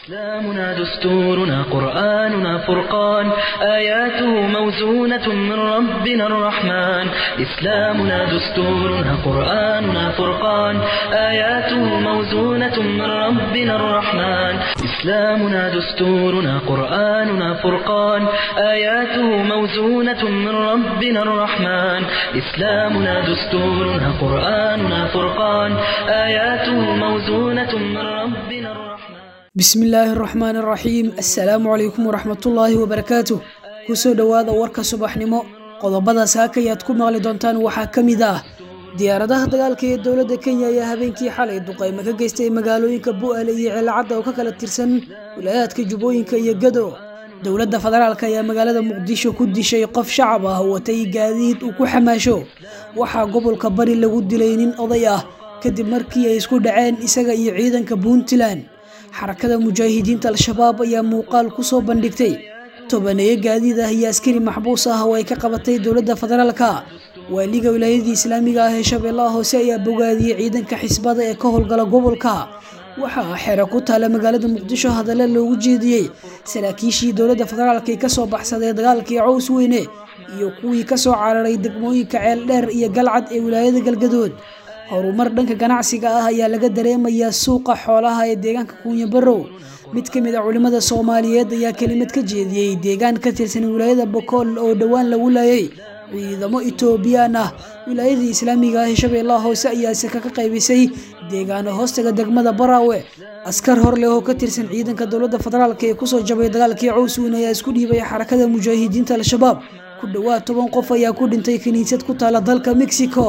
إسلامنا دستورنا قرآننا فرقان آياته موزونة من ربنا الرحمن إسلامنا دستورنا قرآننا فرقان آياته موزونة من ربنا الرحمن إسلامنا دستورنا قرآننا فرقان آياته موزونة من ربنا الرحمن إسلامنا دستورنا قرآننا فرقان آياته موزونة من ربنا الرحمن bismi illaahi araxmaan araxiim assalaamu calaykum waraxmatullaahi wabarakaatu kusoo dhowaada warka subaxnimo qodobada saakayaad ku maqli doontaan waxaa ka mid ah diyaaradaha dagaalka ee dowladda kenya ayaa habeenkii xalay duqaymo ka geystay magaalooyinka bu'aale iyo ceelacadda oo ka kala tirsan wilaayaadka jubbooyinka iyo gado dowladda federaalk ayaa magaalada muqdisho ku dishay qof shacab ah oo watay gaadiid uu ku xamaasho waxaa gobolka bari lagu dilay nin oday ah kadib markii ay isku dhaceen isaga iyo ciidanka puntland xarakada mujaahidiinta al-shabaab ayaa muuqaal ku soo bandhigtay tobaneeyo gaadiid ah iyo askari maxbuus ah oo ay ka qabatay dowladda federaalka waaliga wilaayadii islaamiga ah ee shabeellaha hoose ayaa bogaadiyey ciidanka xisbada ee ka howlgala gobolka waxaa xero ku taala magaalada muqdisho hadalla loogu jeediyey saraakiishii dowladda federaalka ee kasoo baxsaday dagaalkii cows weyne iyo kuwii kasoo cararay degmooyinka ceel dheer iyo galcad ee wilaayada galgadood horumar dhanka ganacsiga ah ayaa laga dareemayaa suuqa xoolaha ee deegaanka kuunya barow mid ka mid a culimmada soomaaliyeed ayaa kelimad ka jeediyey deegaan ka tirsan wilaayada bokool oo dhowaan lagu laayay ciidamo etoobiyaan ah wilaayadii islaamiga ah ee shabeellaha hoose ayaa seka ka qaybisay deegaano hoostaga degmada baraawe askar hor leh oo ka tirsan ciidanka dowladda federaalk ee kusoo jabay dagaalkii cowsweyn ayaa isku dhiibay xarakada mujaahidiinta al-shabaab ku dhowaad toban qof ayaa ku dhintay kiniisad ku taala dalka mexico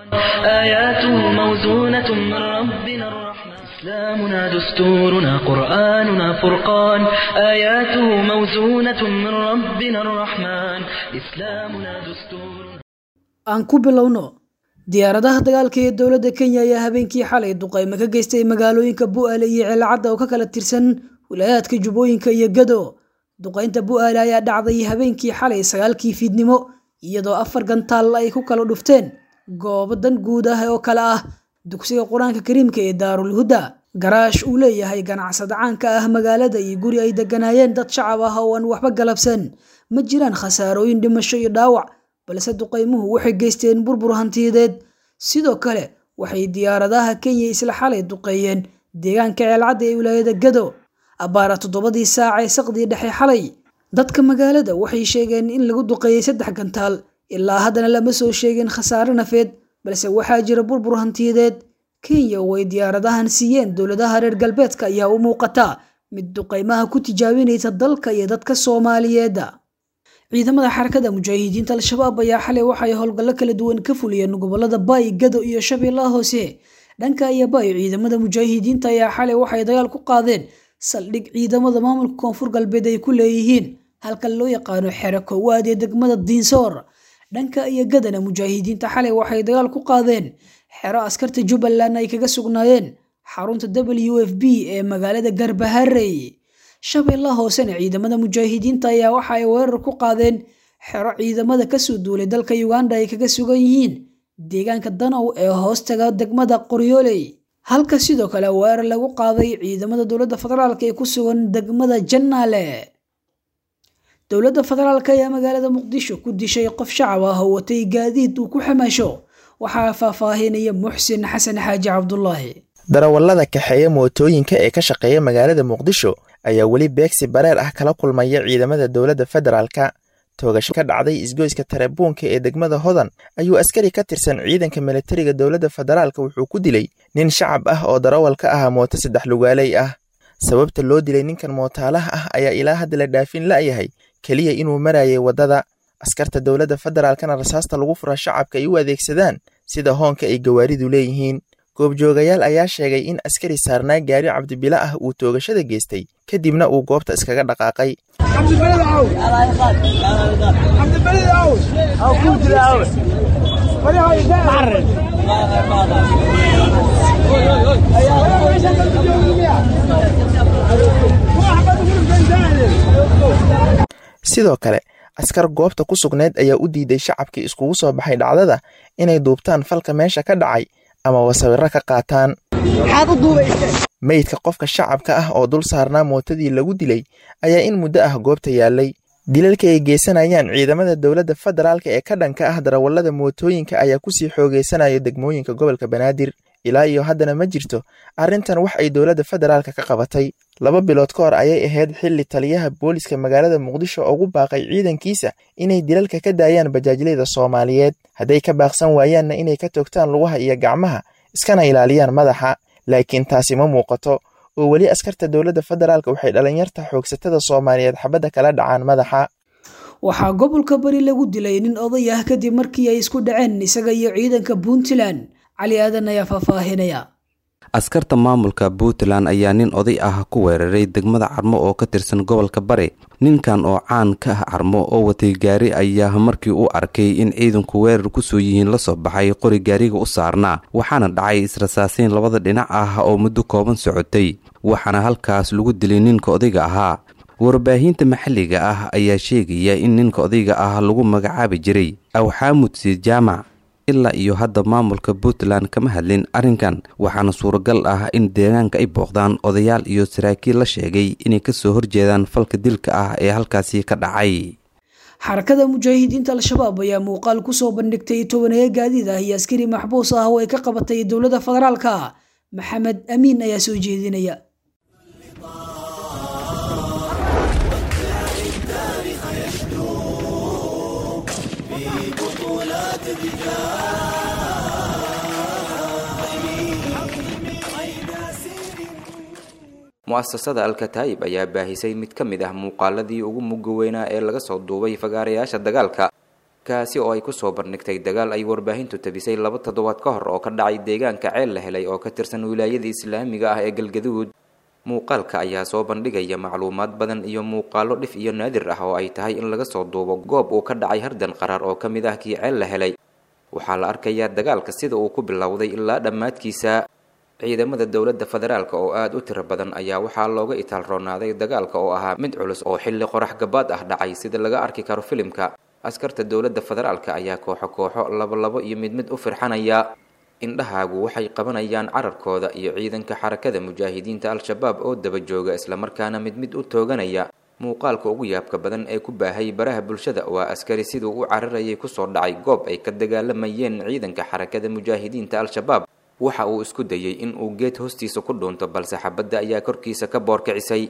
آياته موزونة من ربنا الرحمن إسلامنا دستورنا قرآننا فرقان آياته موزونة من ربنا الرحمن إسلامنا دستورنا aan ku bilowno diyaaradaha dagaalka ee dowladda kenya ayaa habeenkii xalay duqaymo ka geystay magaalooyinka bu'aale iyo ceelacadda oo ka kala tirsan wilaayaadka jubbooyinka iyo gado duqaynta bu'aale ayaa dhacday habeenkii xalay sagaalkii fiidnimo iyadoo afar gantaal ay ku kala dhufteen goobo dan guud ah oo kale ah dugsiga qur-aanka kariimka ee daarul huda garaash uu leeyahay ganacsada caanka ah magaalada iyo guri ay deganaayeen dad shacab ah oo aan waxba galabsan ma jiraan khasaarooyin dhimasho iyo dhaawac balse duqaymuhu waxay geysteen burbur hantiyadeed sidoo kale waxay diyaaradaha kenya isla xalay duqeeyeen deegaanka ceelcadda ee wilaayada gado abbaara toddobadii saac ee saqdii dhexe xalay dadka magaalada waxay sheegeen in lagu duqeeyey saddex gantaal ilaa haddana lama soo sheegin khasaare nafeed balse waxaa jira burbur hantiyadeed kenya oo ay diyaaradahan siiyeen dowladaha reer galbeedka ayaa u muuqata mid duqaymaha ku tijaabinaysa dalka iyo dadka soomaaliyeed ciidamada xarakada mujaahidiinta al-shabaab ayaa xalay waxay howlgallo kala duwan ka fuliyeen gobolada baay gado iyo shabeellaha hoose dhanka iyo baay ciidamada mujaahidiinta ayaa xalay waxay dagaal ku qaadeen saldhig ciidamada maamulka koonfur galbeed ay ku leeyihiin halka loo yaqaano xero koowaad ee degmada diinsoor dhanka iyo gadana mujaahidiinta xalay waxay dagaal ku qaadeen xero askarta jubbaland ay kaga sugnaayeen xarunta w f b ee magaalada garbaharey shabeellaha hoosena ciidamada mujaahidiinta ayaa waxa ay weerar ku qaadeen xero ciidamada kasoo duulay dalka uganda ay kaga sugan yihiin deegaanka danow ee hoostaga degmada qoryooley halka sidoo kale weerar lagu qaaday ciidamada dowladda federaalk ee ku sugan degmada jannaale dowladda federaalk ayaa magaalada muqdisho ku dishay qof shacab ah oo watay gaadiid uu ku xamaasho waxaa faahfaahinaya muxsin xasan xaaji cabdulaahi darawallada kaxeeya mootooyinka ee ka shaqeeya magaalada muqdisho ayaa weli beegsi bareer ah kala kulmaya ciidamada dowladda federaalka toogasho ka dhacday isgoyska tarebuunka ee degmada hodan ayuu askari ka tirsan ciidanka militariga dowladda federaalka wuxuu ku dilay nin shacab ah oo darawal ka ahaa mooto saddex lugaaley ah sababta loo dilay ninkan mootaalaha ah ayaa ilaa hadda la dhaafin la'yahay keliya inuu marayay waddada askarta dowladda federaalkana rasaasta lagu fura shacabka ay u adeegsadaan sida hoonka ay gawaaridu leeyihiin goobjoogayaal ayaa sheegay in askari saarnaa gaari cabdibila ah uu toogashada geystay kadibna uu goobta iskaga dhaqaaqay sidoo kale askar goobta ku sugnayd ayaa u diiday shacabkii iskugu soo baxay dhacdada inay duubtaan falka meesha ka dhacay amaba sawirro ka qaataan meydka qofka shacabka ah oo dul saarnaa mootadii lagu dilay ayaa in muddo ah goobta yaallay dilalka ay geysanayaan ciidamada dowladda federaalka ee ka dhanka ah darawallada mootooyinka ayaa kusii xoogeysanaya degmooyinka gobolka banaadir ilaa iyo haddana ma jirto arrintan wax ay dowladda federaalka ka qabatay laba bilood ka hor ayay ahayd xilli taliyaha booliska magaalada muqdisho ugu baaqay ciidankiisa inay dilalka ka daayaan bajaajleyda soomaaliyeed hadday ka baaqsan waayaanna inay ka toogtaan lugaha iyo gacmaha iskana ilaaliyaan madaxa laakiin taasi ma muuqato oo weli askarta dowladda federaalka waxay dhalinyarta xoogsatada soomaaliyeed xabadda kala dhacaan madaxa waxaa gobolka bari lagu dilay nin oday ah kadib markii ay isku dhaceen isaga iyo ciidanka puntland cali aadan ayaa faahfaahinaya askarta maamulka puntland ayaa nin oday ah ku weeraray degmada carmo oo ka tirsan gobolka bari ninkan oo caan ka ah carmo oo watay gaari ayaa markii uu arkay in ciidanku weerar kusoo yihiin la soo baxay qori gaariga u saarnaa waxaana dhacay israsaasiin labada dhinac ah oo muddo kooban socotay waxaana halkaas lagu dilay ninka odayga ahaa warbaahinta maxalliga ah ayaa sheegaya in ninka odayga ah lagu magacaabi jiray awxaamud siid jaamac ilaa iyo hadda maamulka puntland kama hadlin arrinkan waxaana suuragal ah in deegaanka ay booqdaan odayaal iyo saraakiil la sheegay inay kasoo horjeedaan falka dilka ah ee halkaasi ka dhacay xarakada mujaahidiinta al-shabaab ayaa muuqaal kusoo bandhigtay tobaneeyo gaadiid ah iyo askari maxbuus ah oo ay ka qabatay dowladda federaalka maxamed amiin ayaa soo jeedinaya mu'asasada alkataayib ayaa baahisay mid ka mid ah muuqaaladii ugu mugga weynaa ee laga soo duubay fagaarayaasha dagaalka kaasi oo ay kusoo bandhigtay dagaal ay warbaahintu tabisay laba toddobaad ka hor oo ka dhacay deegaanka ceel la helay oo ka tirsan wilaayada islaamiga ah ee galgaduud muuqaalka ayaa soo bandhigaya macluumaad badan iyo muuqaalo dhif iyo naadir ah oo ay tahay in laga soo duubo goob uu ka dhacay hardan qaraar oo ka mid ah kii ceel la helay waxaa la arkayaa dagaalka sida uu ku bilowday ilaa dhammaadkiisa ciidamada dowladda federaalk oo aada u tiro badan ayaa waxaa looga itaalroonaaday dagaalka oo ahaa mid culus oo xilli qorax gabaad ah dhacay sida laga arki karo filimka askarta dowladda federaalka ayaa kooxo kooxo labolabo iyo mid mid u firxanaya indhahaagu waxay qabanayaan cararkooda iyo ciidanka xarakada mujaahidiinta al-shabaab oo daba jooga islamarkaana mid mid u tooganaya muuqaalka ugu yaabka badan ee ku baahay baraha bulshada waa askari siduu u cararayay kusoo dhacay goob ay ka dagaalamayeen ciidanka xarakada mujaahidiinta al-shabaab waxa uu isku dayey in uu geed hoostiisa ku dhuunto balse xabadda ayaa korkiisa ka boorkicisay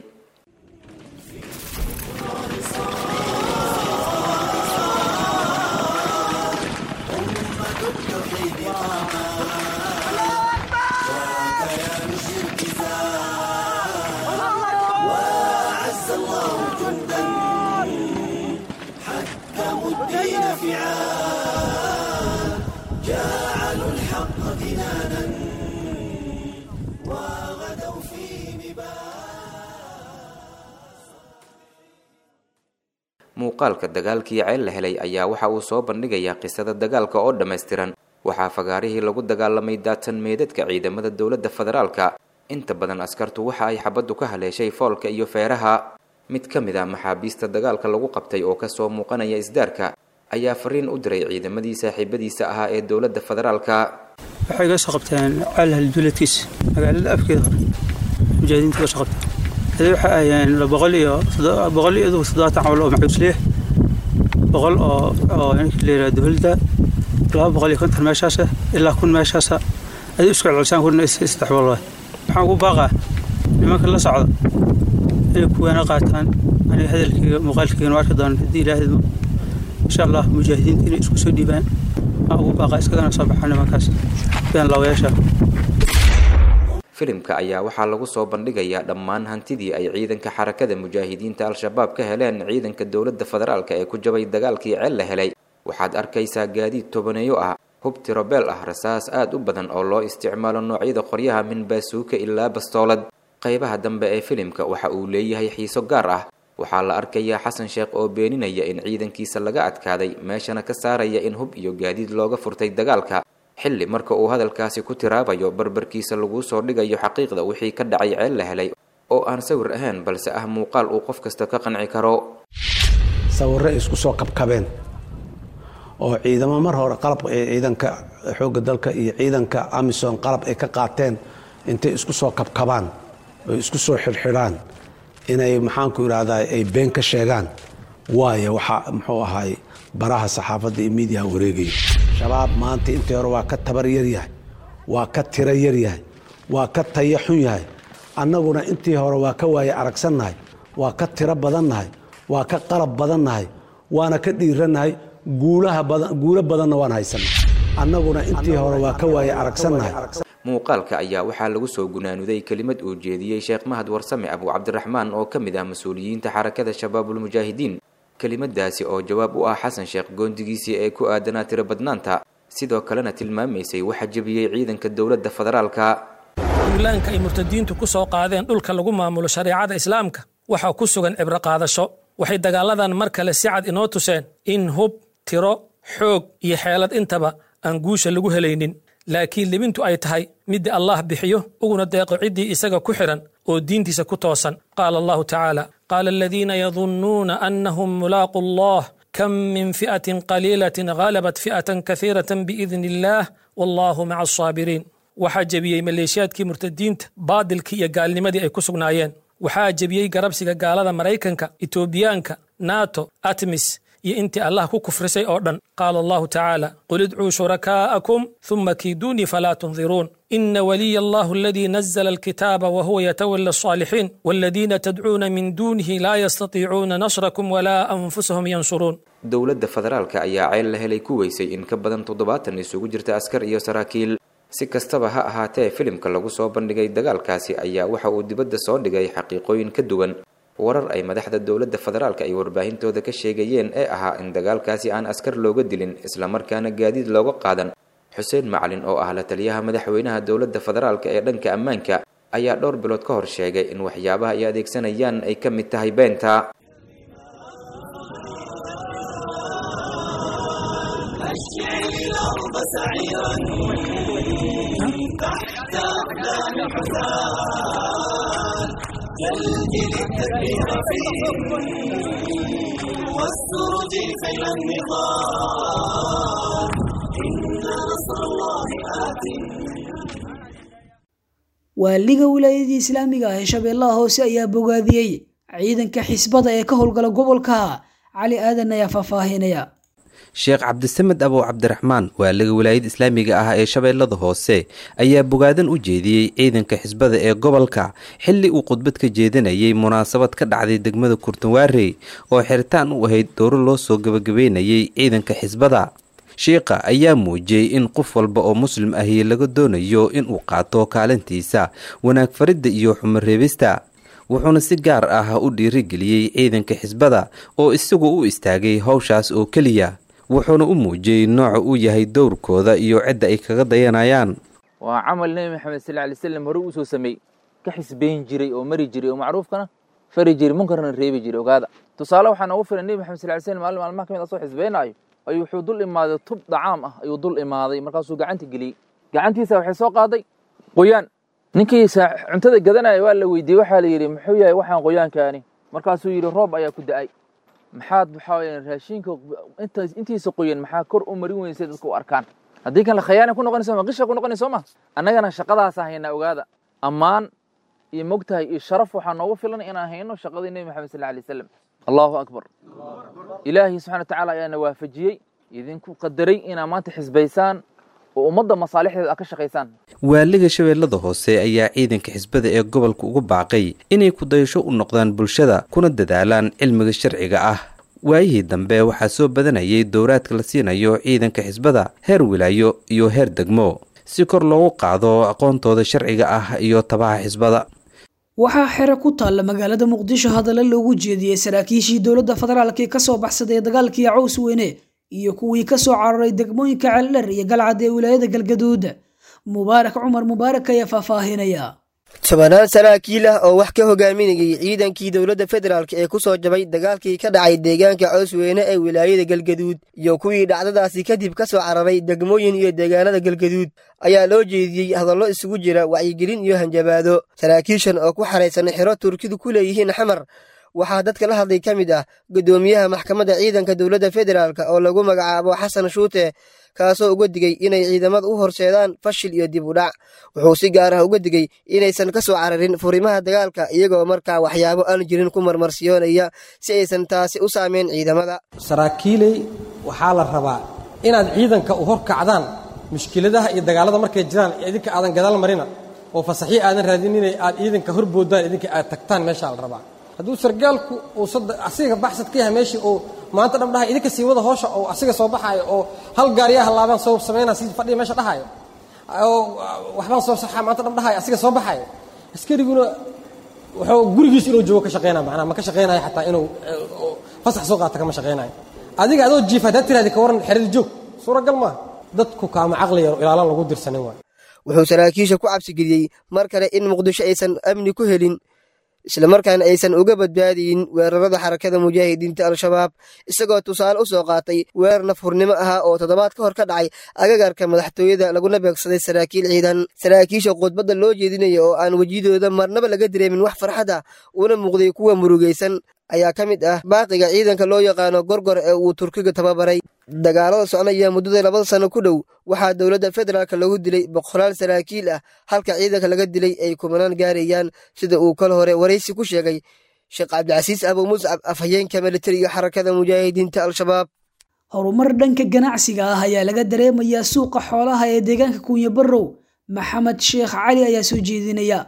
muuqaalka dagaalkii ceel la helay ayaa waxa uu soo bandhigayaa qisada dagaalka oo dhammaystiran waxaa fagaarihii lagu dagaalamay daadsan meedadka ciidamada dowladda federaalka inta badan askartu waxa ay xabaddu ka haleeshay foolka iyo feeraha mid ka mid ah maxaabiista dagaalka lagu qabtay oo kasoo muuqanaya isdaarka ayaa fariin u diray ciidamadii saaxiibadiisa ahaa ee dowladda federaalka waxay ga soo qabteen caalhal duuladkiisa magaalada afkeeda hore mujaahidiinta ga soo qabteen hadee waxay ahayeen boqol iyo boqol iyo toddobaatan cawl oo macuusliya boqol oo oo ninkii la yidhaha dowladda laba boqol iyo konton meeshaasa ilaa kun meeshaasa adii isku celcelisaan kuna saddex boqol waay waxaan ugu baaqaa nimanka la socda inay kuwaana qaataan aniga hadalkayga muuqaalkaygana arki doona haddii ilaahidmo insha allah mujaahidiinta inay isku soo dhiibaan waxaan ugu baaqaa iskagana soo baxaan nimankaas been laawayaasha filimka ayaa waxaa lagu soo bandhigayaa dhammaan hantidii ay ciidanka xarakada mujaahidiinta al-shabaab ka heleen ciidanka dowladda federaalk ee ku jabay dagaalkii ceel la helay waxaad arkaysaa gaadiid tobaneeyo ah hub tirobeel ah rasaas aad u badan oo loo isticmaalo noocyada qoryaha min baasuuka ilaa bastoolad qaybaha dambe ee filimka waxa uu leeyahay xiiso gaar ah waxaa la arkayaa xasan sheekh oo beeninaya in ciidankiisa laga adkaaday meeshana ka saaraya in hub iyo gaadiid looga furtay dagaalka xilli marka uu hadalkaasi ku tiraabayo barbarkiisa laguu soo dhigayo xaqiiqda wixii ka dhacay ceel la helay oo aan sawir ahayn balse ah muuqaal uu qof kasta ka qanci karo sawirro isku soo kabkabeen oo ciidamo mar hore qalab ciidanka xoogga dalka iyo ciidanka amisom qalab ay ka qaateen intay isku soo kabkabaan oy isku soo xidhxidhaan inay maxaanku idhahdaa ay been ka sheegaan waayo waxaa muxuu ahaay baraha saxaafadda iyo miidiyaha wareegaya shabaab maanta intii hore waa ka tabar yar yahay waa ka tiro yar yahay waa ka taya xun yahay annaguna intii hore waa ka waaye aragsannahay waa ka tiro badannahay waa ka qalab badannahay waana ka dhiirannahay guulaha badan guulo badanna waan haysanay annaguna intii hore waa ka waaye aragsannahay muuqaalka ayaa waxaa lagu soo gunaanuday kelimad uu jeediyey sheekh mahad warsame abu cabdiraxmaan oo ka mid ah mas-uuliyiinta xarakada shabaabulmujaahidiin kelimadaasi oo jawaab u ah xasan sheekh goondigiisii ee ku aadanaa tiro badnaanta sidoo kalena tilmaamaysay waxa jebiyey ciidanka dowladda federaalka duulaanka ay murtadiintu ku soo qaadeen dhulka lagu maamulo shareecada islaamka waxaa ku sugan cibro qaadasho waxay dagaaladan mar kale si cad inoo tuseen in hub tiro xoog iyo xeelad intaba aan guusha lagu helaynin laakiin libintu ay tahay midda allah bixiyo uguna deeqo ciddii isaga ku xidhan oo diintiisa ku toosan qaala allahu tacaala qaala aladiina yadunnuuna annahum mulaaqu allah kam min fi'atin qaliilatin ghalabat fi'atan kahiiratan biidni illaah wallahu maca asaabiriin waxaa jebiyey maleeshiyaadkii murtadiinta baadilkii iyo gaalnimadii ay ku sugnaayeen waxaa jebiyey garabsiga gaalada maraykanka etoobiyaanka nato atmis iyo intii allah ku kufrisay oo dhan qaala allahu tacaala qul idcuu shurakaa'akum huma kiiduunii falaa tundiruun ina waliya allahu aladii nazla alkitaaba wahuwa yatawala alsaalixiin waladiina tadcuuna min duunihi laa yastatiicuuna nasrakum walaa anfusahum yansuruun dowladda federaalka ayaa ceel la helay ku weysay in ka badan toddobaatan isugu jirta askar iyo saraakiil si kastaba ha ahaatee filimka lagu soo bandhigay dagaalkaasi ayaa waxa uu dibadda soo dhigay xaqiiqooyin ka duwan warar ay madaxda dowladda federaalka ay warbaahintooda ka sheegayeen ee ahaa in dagaalkaasi aan askar looga dilin islamarkaana gaadiid looga qaadan xuseen macalin oo ah la taliyaha madaxweynaha dowladda federaalka ee dhanka ammaanka ayaa dhowr bilood ka hor sheegay in waxyaabaha ay adeegsanayaan ay ka mid tahay beenta waaliga wilaayadii islaamiga ah ee shabeellaha hoose ayaa bogaadiyey ciidanka xisbada ee ka howlgala gobolka cali aadan ayaa faahfaahinaya sheekh cabdisamed abow cabdiraxmaan waaliga wilaayada islaamiga ah ee shabeellada hoose ayaa bogaadan u jeediyey ciidanka xisbada ee gobolka xilli uu khudbad ka jeedinayay munaasabad ka dhacday degmada kurtunwaarey oo xiritaan u ahayd dowro loo soo gebagabeynayay ciidanka xisbada shiikha ayaa muujiyey in qof walba oo muslim ahi laga doonayo inuu qaato kaalintiisa wanaag faridda iyo xumoreebista wuxuuna si gaar ah u dhiirigeliyey ciidanka xisbada oo isagu u istaagay howshaas oo keliya wuxuuna u muujiyey nooca uu yahay dowrkooda iyo cidda ay kaga dayanayaan waa camal nebi maxamed sal lay slam hore uu soo sameey ka xisbeyn jiray oo mari jiray oo macruufkana fari jiray munkarna reebi jiray ogaada tusaale waxaa noogu filan nebi maxamed sal ly slam maalin maalmaha ka mid asoo xisbeynaayo ayuu wuxuu dul imaaday tub dhacaam ah ayuu dul imaaday markaasuu gacanta geliyey gacantiisa waxay soo qaaday qoyaan ninkii cuntada gadanaya waa la weydiiyey waxaa la yidhi muxuu yahay waxaan qoyaankaani markaasuu yidhi roob ayaa ku da-ay maxaad waxaa weya raashinka intiisa qoyan maxaa kor u marin weyn si dadka u arkaan haddii kan la khayaana ku noqonayso ma qisha ku noqonayso ma annagana shaqadaasa haynaa ogaada ammaan iyo mogtahay iyo sharaf waxaa noogu filan inaan hayno shaqadii nebi maxamed sal alay wasalam allahu akbar ilaahay subxana watacaala ayaana waafajiyey idinku qadaray inaa maanta xisbaysaan oo ummadda masaalixdeeda aad ka shaqaysaan waaliga shabeellada hoose ayaa ciidanka xisbada ee gobolka ugu baaqay inay kudayasho u noqdaan bulshada kuna dadaalaan cilmiga sharciga ah waayihii dambe waxaa soo badanayay dowraadka la siinayo ciidanka xisbada heer wilaayo iyo heer degmo si kor loogu qaado aqoontooda sharciga ah iyo tabaha xisbada waxaa xero ku taalla magaalada muqdisho hadalla loogu jeediyey saraakiishii dowladda federaalk ee kasoo baxsaday dagaalkii caws weyne iyo kuwii kasoo cararay degmooyinka ceeldher iyo galcad ee wilaayada galgaduud mubaarak cumar mubaarak ayaa faahfaahinaya tobanaan saraakiil ah oo wax ka hogaaminayay ciidankii dowladda federaalk ee ku soo jabay dagaalkii ka dhacay deegaanka coosweyne ee wilaayada galgaduud iyo kuwii dhacdadaasi kadib ka soo cararay degmooyin iyo deegaanada galgaduud ayaa loo jeediyey hadallo isugu jira wacyigelin iyo hanjabaado saraakiishan oo ku xaraysan xero turkidu ku leeyihiin xamar waxaa dadka la hadlay ka mid ah guddoomiyaha maxkamadda ciidanka dowladda federaalk oo lagu magacaabo xasan shuute kaasoo uga digey inay ciidamada u horseedaan fashil iyo dib u dhac wuxuu si gaar ah uga digey inaysan ka soo cararin furimaha dagaalka iyagoo markaa waxyaabo aan jirin ku marmarsiyoonaya si aysan taasi u saameyn ciidamada saraakiiley waxaa la rabaa inaad ciidanka u horkacdaan mushkiladaha iyo dagaalada markay jiraan idinka aadan gadaal marina oo fasaxyo aadan raadinina aad ciidanka horboodaan idinka aad tagtaan meeshaa la rabaa hadduu sargaalku uu asiga baxsad ka yahay meeshii uu maanta dham dhahay idinka sii wada hoosha oo asiga soo baxaayo oo hal gaariyaa halaabaan soo samaynaa si fadhiya meesha dhahaayo oo waxbaan soo saxaa maanta dham dhahayo asiga soo baxaayo askariguna wuxuu gurigiis inuu joogo ka shaqeynaya macnaha ma ka shaqeynayo xataa inuu fasax soo qaata kama shaqeynayo adiga adoo jiif haddaad tirahdi ka warran xerada joog suuragal maaha dadku kaama caqli yaro ilaalan lagu dirsanin waay wuxuu saraakiisha ku cabsigeliyey mar kale in muqdisho aysan amni ku helin islamarkaana aysan uga badbaadiyin weerarada xarakada mujaahidiinta al-shabaab isagoo tusaale u soo qaatay weerar nafhurnimo ahaa oo toddobaad ka hor ka dhacay agagarka madaxtooyada laguna beegsaday saraakiil ciidan saraakiisha khudbadda loo jeedinaya oo aan wejidooda marnaba laga dareemin wax farxad ah una muuqday kuwa murugaysan ayaa ka mid ah baaqiga ciidanka loo yaqaano gorgor ee uu turkiga tababaray dagaalada soconaya muddada labada sano ku dhow waxaa dowladda federaalk lagu dilay boqolaal saraakiil ah halka ciidanka laga dilay ay kumanaan gaarayaan sida uu kal hore waraysi ku sheegay sheekh cabdicasiis abu muscab afhayeenka militariga xarakada mujaahidiinta al-shabaab horumar dhanka ganacsiga ah ayaa laga dareemayaa suuqa xoolaha ee deegaanka kuunya barrow maxamed sheekh cali ayaa soo jeedinaya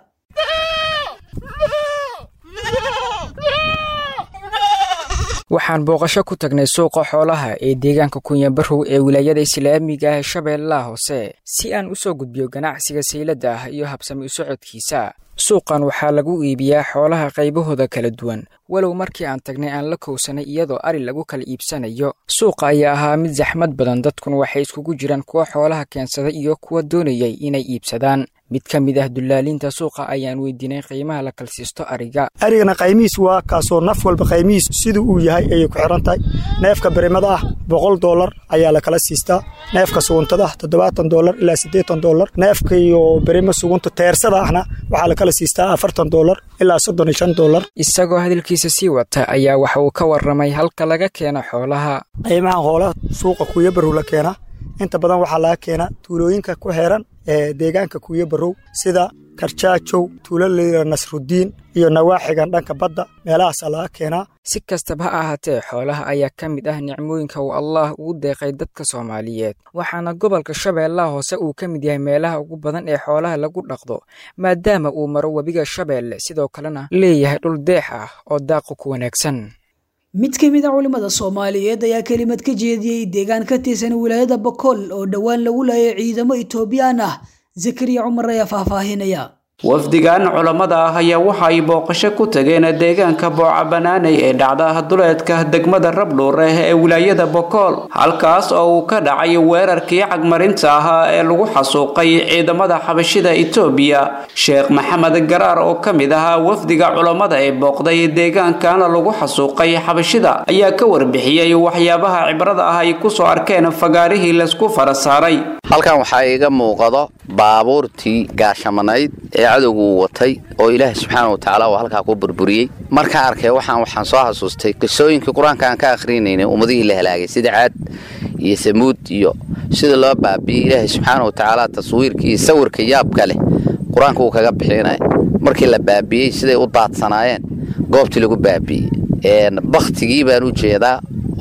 waxaan booqasho ku tagnay suuqa xoolaha ee deegaanka kunyabarow ee wilaayada islaamiga ah shabeellaha hoose si aan u soo gudbiyo ganacsiga sayladda ah iyo habsami u socodkiisa suuqan waxaa lagu iibiyaa xoolaha qaybahooda kala duwan walow markii aan tagnay aan la kowsanay iyadoo ari lagu kala iibsanayo suuqa ayaa ahaa mid saxmad badan dadkuna waxay iskugu jiraan kuwa xoolaha keensaday iyo kuwa doonayay inay iibsadaan mid ka mid ah dullaaliinta suuqa ayaan weydiinay qiimaha la kalsiisto ariga arigana qaymihiis waa kaasoo naf walba qaymihiis siduu uu yahay ayay ku xiran tahay neefka berimada ah boqol doolar ayaa la kala siistaa neefka suguntada ah toddobaatan doolar ilaa siddeetan doolar neefka iyo berimo sugunta teersada ahna waxaa la kala siistaa afartan doolar ilaa soddon iyo shan doolar isagoo hadalkiisa sii wata ayaa waxa uu ka warramay halka laga keeno xoolaha qiimahan xoolaha suuqa kuuyabarow la keenaa inta badan waxaa laga keenaa tuulooyinka ku xeeran ee deegaanka kuuya barow sida karjaajow tuulo layira nasrudiin iyo nawaaxigan dhanka badda meelahaasaa laga keenaa si kastaba ha ahaatee xoolaha ayaa ka mid ah nicmooyinka uu allaah ugu deeqay dadka soomaaliyeed waxaana gobolka shabeellaha hoose uu ka mid yahay meelaha ugu badan ee xoolaha lagu dhaqdo maadaama uu maro webiga shabeelle sidoo kalena leeyahay dhul deex ah oo daaqu ku wanaagsan mid ka mid a culimmada soomaaliyeed ayaa kelimad ka jeediyey deegaan ka tirsan wilaayada bakool oo dhowaan lagu laayay ciidamo itoobiyaan ah zakariya cumar ayaa faahfaahinaya wafdigan culammada ah ayaa waxa ay booqasho ku tageen deegaanka booca banaanay ee dhacda duleedka degmada rabdhuureh ee wilaayada bokool halkaas oo uu ka dhacay weerarkii cagmarinta ahaa ee lagu xasuuqay ciidamada xabashida itoobiya sheekh maxamed garaar oo ka mid ahaa wafdiga culammada ee booqday deegaankana lagu xasuuqay xabashida ayaa ka warbixiyey waxyaabaha cibrada ah ay kusoo arkeen fagaarihii laysku fara saaray halkan waxaa iiga muuqado baabuurtii gaashamanayd ee cadowgu uu watay oo ilaahay subxaana wa tacaala uu halkaa ku burburiyey markaan arkay waxaan waxaan soo xasuustay qisooyinkii qur-aanka aan ka akhriinaynay ummadihii la halaagay sida caad iyo samuud iyo sida loo baabi'iyey ilaahay subxaana wa tacaala taswiirka iyo sawirka yaabka leh qur-aanka uu kaga bixinaya markii la baabi'iyey siday u daadsanaayeen goobtii lagu baabi'iyey bakhtigii baan u jeedaa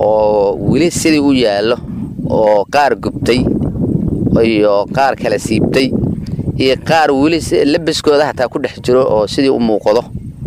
oo weli sidii u yaallo oo qaar gubtay iyo qaar kala siibtay iyo qaar weli labiskooda hataa ku dhex jiro oo sidii u muuqdo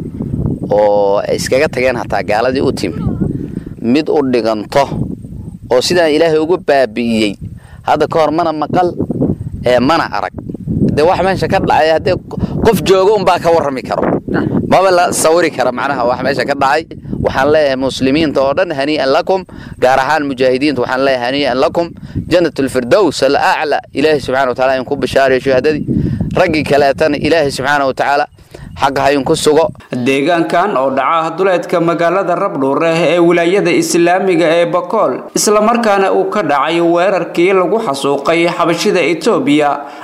oo ay iskaga tageen hataa gaaladii u timi mid u dhiganto oo sidaan ilaahay ugu baabi'iyey hadda ka hor mana maqal ee mana arag dee wax meesha ka dhacay haddee qof joogo unbaa ka warrami karo maba la sawiri kara macnaha wax meesha ka dhacay waxaan leeyahay muslimiinta oo dhan hanii'an lakum gaar ahaan mujaahidiinta waxaan leeyahay hanii'an lakum jannat alfirdows alacla ilaahay subxana wa taala in ku bishaariyo shahaadadii raggii kaleetana ilaahay subxaana wa tacaala xaqa hayinku sugo deegaankan oo dhaca duleedka magaalada rabdhuureh ee wilaayada islaamiga ee bakool islamarkaana uu ka dhacay weerarkii lagu xasuuqay xabashida etoobiya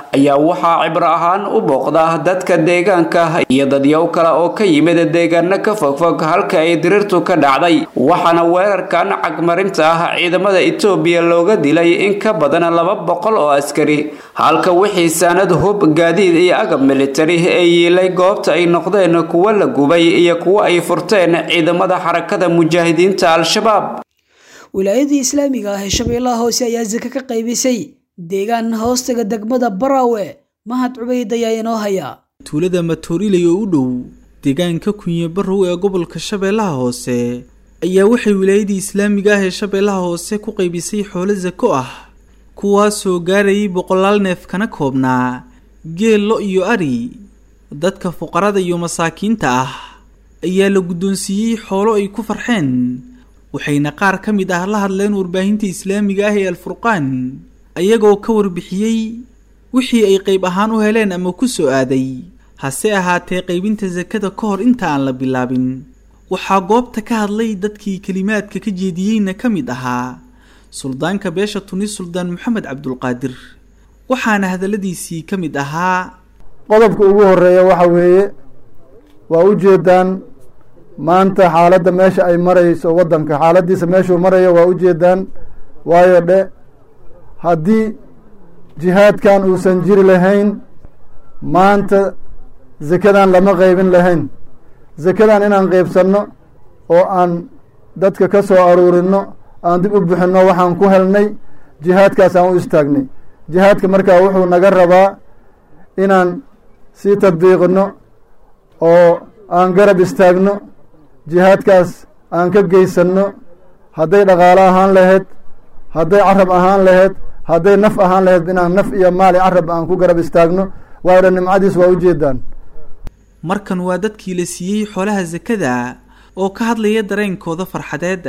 ayaa waxaa cibro ahaan u booqda dadka deegaanka iyo dadyow kale oo ka yimid deegaano ka fogfog halka ay dirirtu ka dhacday waxaana weerarkan cagmarinta ah ciidamada etoobiya looga dilay in ka badan laba boqol oo askari halka wixii saanad hub gaadiid iyo agab militari ee yiilay goobta ay noqdeen kuwo la gubay iyo kuwo ay furteen ciidamada xarakada mujaahidiinta al-shabaab wilaayadii islaamiga ah ee shabeellaha hoose ayaa sake ka qaybisay deegaan hoostaga degmada baraawe mahad cubayd ayaa inoo haya tuulada matooriley oo u dhow deegaanka kunye barrow ee gobolka shabeellaha hoose ayaa waxay wilaayadii islaamiga ah ee shabeellaha hoose ku qaybisay xoolo sako ah kuwaasoo gaarayay boqolaal neef kana koobnaa geel lo iyo ari dadka fuqarada iyo masaakiinta ah ayaa la guddoonsiiyey xoolo ay ku farxeen waxayna qaar ka mid ah la hadleen warbaahinta islaamiga ah ee alfurqaan ayagoo ka warbixiyey wixii ay qayb ahaan u heleen ama ku soo aaday hase ahaatee qaybinta sakada ka hor inta aan la bilaabin waxaa goobta ka hadlay dadkii kelimaadka ka jeediyeyna ka mid ahaa suldaanka beesha tunis suldaan maxamed cabdulqaadir waxaana hadalladiisii ka mid ahaa qodobka ugu horeeya waxa weeye waa u jeedaan maanta xaaladda meesha ay marayso waddanka xaaladdiisa meeshuu marayo waa u jeedaan waayo dhe haddii jihaadkan uusan jiri lahayn maanta sekadan lama qaybin lahayn sekadan inaan qaybsanno oo aan dadka ka soo aruurinno aan dib u bixinno waxaan ku helnay jihaadkaas aan u istaagnay jihaadka markaa wuxuu naga rabaa inaan sii tadbiiqinno oo aan garab istaagno jihaadkaas aan ka geysanno hadday dhaqaalo ahaan lahayd hadday carab ahaan lahayd hadday naf ahaan lahayd inaan naf iyo maali carab aan ku garab istaagno waayo nimcadiis waa ujeedaan markan waa dadkii la siiyey xoolaha sakada oo ka hadlaya dareenkooda farxadeed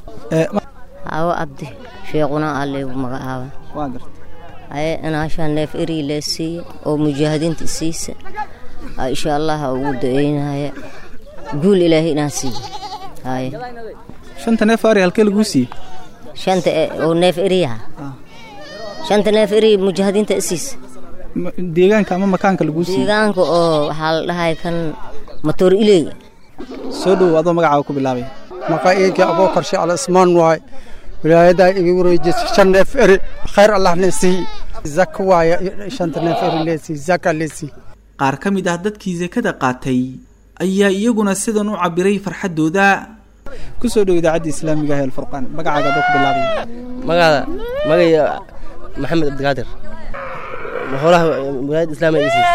hawo abdi sheequna aleegu magacaaba haye inaashaa neef eri lee siiye oo mujaahidiinta siisa insha allah ugu da-eynaya guul ilaahay inaan siiye haye shanta neef ari halkee laguu siiyey shanta oo neef eriyaha shanta neef eri mujaahidiinta isiisa deegaanka ama makaanka laguu siiyey deegaanka oo waxaa la dhahay kan matoor iley soo dhow adoo magacaaga ku bilaabay maqaa'iidka abuukar shacla ismaan waay wilaayadaa iga wareejisa shan neef eri khayr allah leesii zaka waaya shanta neef eri leesii zaka leesii qaar ka mid ah dadkii sakada qaatay ayaa iyaguna sidan u cabiray farxaddooda ku soo dhow idaacadda islaamiga ah ee alfurqaan magacaaga adoo ku bilaabay magaada magaya maxamed cabdikaadir xoolaha wilaayadda islaamiga isiis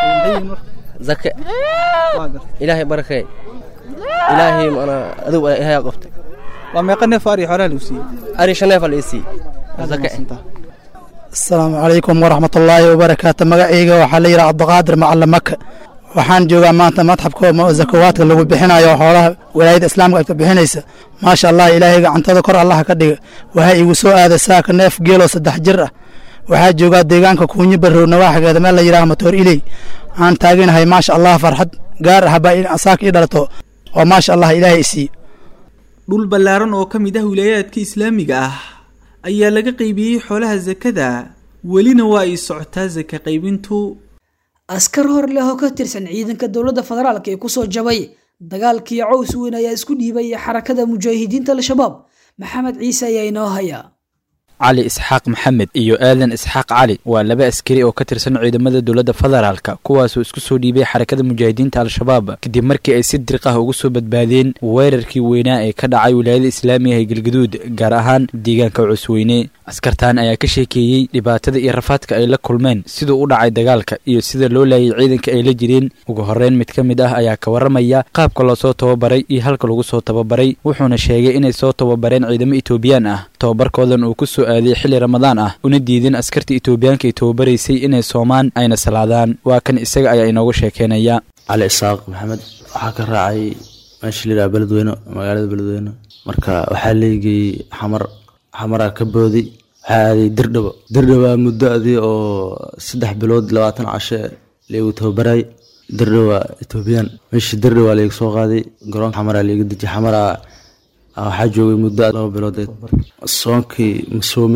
zake ilaahay barakee ilaahay mana adigu ilaahay qabtay waa meeqa neef ari xoolaha lagu siiyey ari shan neef la isiiyey zake asalaamu calaykum waraxmatullaahi wabarakaatu magacayga waxaa la yidhaha cabdiqaadir macalin maka waxaan joogaa maanta madxabka zakawaadka lagu bixinayo xoolaha walaayadda islaamka ay bixinaysa maasha allah ilaahay gacantada kor allaha ka dhiga waxaa igu soo aaday saaka neef geeloo saddex jir ah waxaa joogaa deegaanka kuunyi barrow nawaaxigeeda meel la yidhaha matoor iley aan taaganahay maasha allah farxad gaar ah baa saaka ii dhalato oo maasha allah ilaahay isii dhul ballaaran oo ka mid ah wilaayaadka islaamiga ah ayaa laga qaybiyey xoolaha sakada welina waa ay socotaa saka qaybintu askar hor leh oo ka tirsan ciidanka dowladda federaalk ee kusoo jabay dagaalkii caws weyn ayaa isku dhiibay xarakada mujaahidiinta al-shabaab maxamed ciise ayaa inoo haya cali isxaaq maxamed iyo aadan isxaaq cali waa laba askari oo ka tirsan ciidamada dowladda federaalka kuwaasoo isku soo dhiibay xarakada mujaahidiinta al-shabaab kadib markii ay si diriq ah uga soo badbaadeen weerarkii weynaa ee ka dhacay wilaayada islaamiga ee galgaduud gaar ahaan deegaanka cusweyne askartan ayaa ka sheekeeyey dhibaatada iyo rafaadka ay la kulmeen siduu u dhacay dagaalka iyo sida loo laayay ciidanka ay la jireen ugu horreyn mid ka mid ah ayaa ka warramaya qaabka loosoo tababaray iyo halka lagu soo tababaray wuxuuna sheegay inay soo tababareen ciidamo etoobiyaan ah tababarkoodan uu ku soo aaday xilli ramadaan ah una diideen askarta etoobiyaanka ay tababaraysay inay soomaan ayna salaadaan waa kan isaga ayaa inooga sheekeynaya cali isaaq maxamed waxaa ka raacay meesha layidhaha beledweyne magaalada beledweyne marka waxaa leegayey xamar xamaraa ka boodi waxaa aaday dirdhabo dirdhaba muddo adii oo saddex bilood labaatan cashe laygu tababaray dirdhaba etoobiyaan meeshii dirdhaba layga soo qaaday garoonka xamaraa layga dejiyay xamaraa waxaa joogay muddo laba bilood soonkii ma soomeynin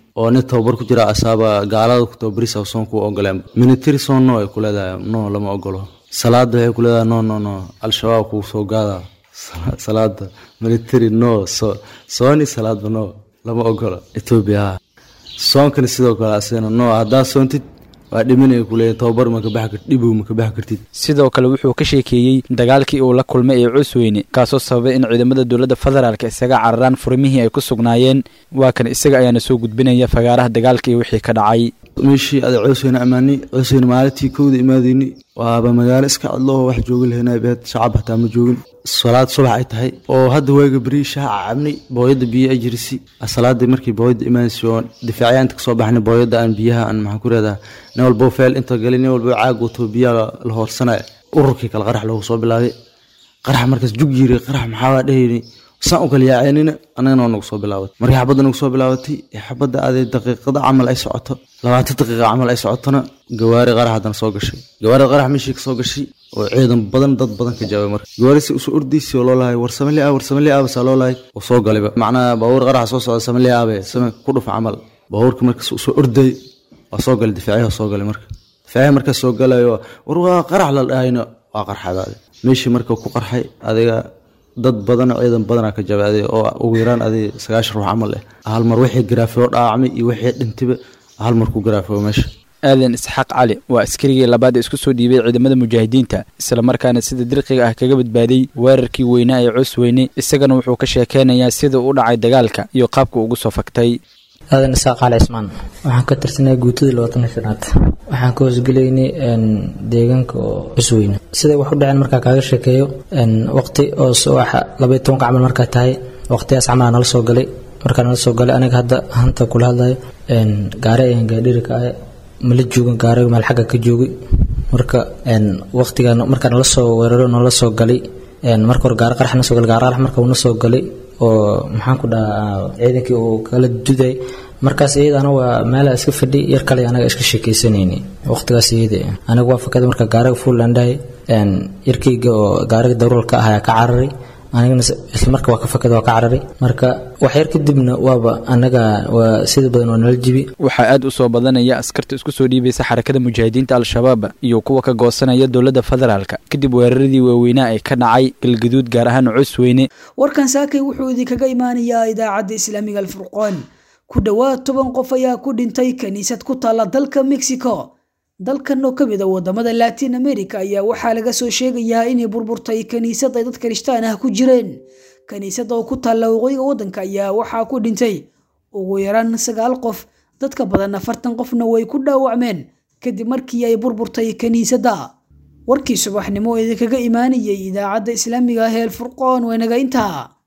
oo nin tababar ku jira asaaba gaalada ku tababarisa soon ku ogoleen military soon no ay ku leedahay no lama ogolo salaada waxay ku leedahay no no no al-shabaab kuu soo gaada salaada military no so sooni salaadba no lama ogolo etoobiya soonkani sidoo kale asigana no haddaa soontid waa dhiminaya kuleeya tababar ma ka baxi kartid dhibow ma ka baxi kartid sidoo kale wuxuu ka sheekeeyey dagaalkii uu la kulmay ee cusweyne kaasoo sababay in ciidamada dowladda federaalk isaga cararaan furimihii ay ku sugnaayeen waa kan isaga ayaana soo gudbinaya fagaaraha dagaalka iyo wixii ka dhacay meeshii ada coosweyne ammaanay coosweyne maalintii kowda imaadeyni waaba magaalo iska cadloo wax joogi lahaynaa beed shacab hataa ma joogin salaad subax ay tahay oo hadda waaga beri shaaca cabnay booyadda biyo ay jirisi salaadii markii booyadda imaanaysa oo difaacyaa inta kasoo baxnay booyadda aan biyaha aan maxaan ku reedaa nin walbo feel inta gali nin walbo caag wato biyaha la hoorsanaya ururkii kale qarax loogu soo bilaabay qarax markaas jug yiri qarax maxaa dhehayni saan u kala yaaceynina annagana waa nagu soo bilaabatay markii xabadda nagu soo bilaabatay xabadda aadee daqiiqada camal ay socoto labaatan daqiiqa camal ay socotona gawaari qarax haddana soo gashay gawaarida qarax meeshii ka soo gashay oo ciidan badan dad badan ka jawaabay marka gawaari si usoo ordaysi oo loo lahay war samali ah war samali ah basaa loo lahay oo soo galayba macnaha baabuur qaraxa soo socda samali ah be same ku dhufa camal baabuurka markaas usoo orday waa soo galay difaaciyaha soo galay marka difaaciyaha markaas soo galayo war waa qarax la dhahayno waa qarxadaade meeshii marka ku qarxay adiga dad badan ciidan badanaa ka jabaaday oo ugu yaraan adi sagaashan ruux camal eh hal mar wixii garaafo dhaacmay iyo wixii dhintiba hal mar ku garaafo meesha aadan isxaaq cali waa askarigii labaad ee isku soo dhiibay ciidamada mujaahidiinta islamarkaana sida dirqiga ah kaga badbaaday weerarkii weynaa ee cusweyne isagana wuxuu ka sheekeynayaa sida u dhacay dagaalka iyo qaabka ugu soo faktay aadan isaaq cali cismaan waxaan ka tirsanay guutadii labaatan shanaad waxaan ka hoosgelaynay deegaanka oo cusweyne siday wax u dhaceen markaa kaaga sheekeeyo waqti oo subaxa labaiy tobanka camal markaa tahay waqtigaas camalaa nala soo galay markaa nala soo galay aniga hadda hanta kula hadlayo gaare ayaan gaadhirika ah mala joogin gaariga meel xagga ka joogay marka waqtiga markaa nala soo weeraro nala soo galay marka hore gaari qarax na soo galay gaari qarax marka uuna soo galay oo maxaan ku dhahaa ciidankii uu kala duday markaas iyadana waa meela iska fadhi yar kale anaga iska sheekaysanayni waqtigaas iyada aniga waa fakada marka gaariga fuulandhahay yarkayga oo gaariga daruurka ah ayaa ka cararay anigana isla marka waa ka fakada waa ka cararay marka wax yar kadibna waaba anaga waa sida badan waa nala jibi waxaa aad u soo badanaya askarta isku soo dhiibaysa xarakada mujaahidiinta al-shabaab iyo kuwa ka goosanaya dowladda federaalka kadib weeraradii waaweynaa ee ka dhacay galgaduud gaar ahaan cusweyne warkan saakay wuxuu idinkaga imaanayaa idaacadda islaamiga alfurqaan ku dhowaad toban qof ayaa ku dhintay kiniisad ku taalla dalka mexico dalkan oo ka mid a wadamada latin america ayaa waxaa laga soo sheegayaa inay burburtay kiniisad ay dad kirishtaan ah ku jireen kiniisada oo ku taalla waqooyiga waddanka ayaa waxaa ku dhintay ugu yaraan sagaal qof dadka badan afartan qofna way ku dhaawacmeen kadib markii ay burburtay kiniisadda warkii subaxnimo oo idinkaga imaanayay idaacadda islaamiga ah ee alfurqoon waynaga intaa